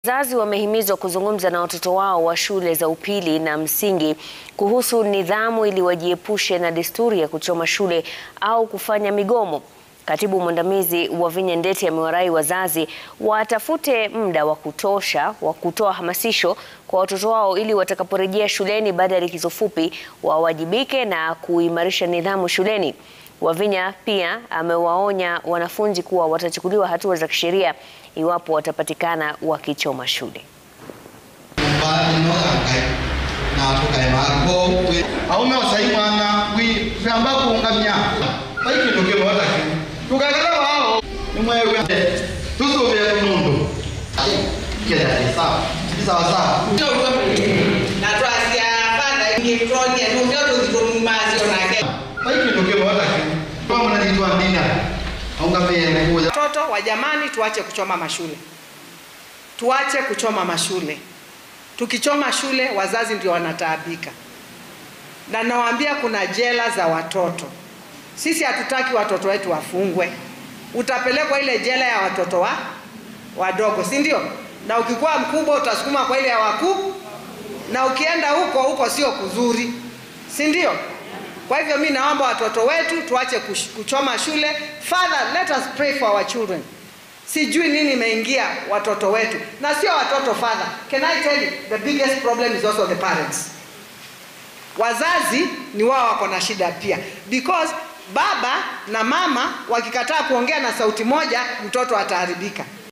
Wazazi wamehimizwa kuzungumza na watoto wao wa shule za upili na msingi kuhusu nidhamu ili wajiepushe na desturi ya kuchoma shule au kufanya migomo. Katibu mwandamizi Wavinya Ndeti amewarai wazazi watafute muda wa kutosha wa kutoa hamasisho kwa watoto wao ili watakaporejea shuleni baada ya likizo fupi wawajibike na kuimarisha nidhamu shuleni. Wavinya pia amewaonya wanafunzi kuwa watachukuliwa hatua za kisheria iwapo watapatikana wakichoma shule. aume wasai mwana wi fyamba kuungamya vaikinduke wataki tukakala wao nimwewe tusuvye mundu kedati sawa sawa sawa vaikinduke wataki pamunanitwa ndina aungamye kuja Watoto wa jamani, tuache kuchoma mashule, tuache kuchoma mashule. Tukichoma shule, wazazi ndio wanataabika, na nawaambia kuna jela za watoto. Sisi hatutaki watoto wetu wafungwe. Utapelekwa ile jela ya watoto wa wadogo, si ndio? Na ukikuwa mkubwa utasukuma kwa ile ya wakuu, na ukienda huko huko sio kuzuri, si ndio? Kwa hivyo mi naomba watoto wetu tuache kush- kuchoma shule. Father, let us pray for our children. Sijui nini imeingia watoto wetu, na sio watoto father. Can I tell you the biggest problem is also the parents. Wazazi ni wao wako na shida pia, because baba na mama wakikataa kuongea na sauti moja, mtoto ataharibika.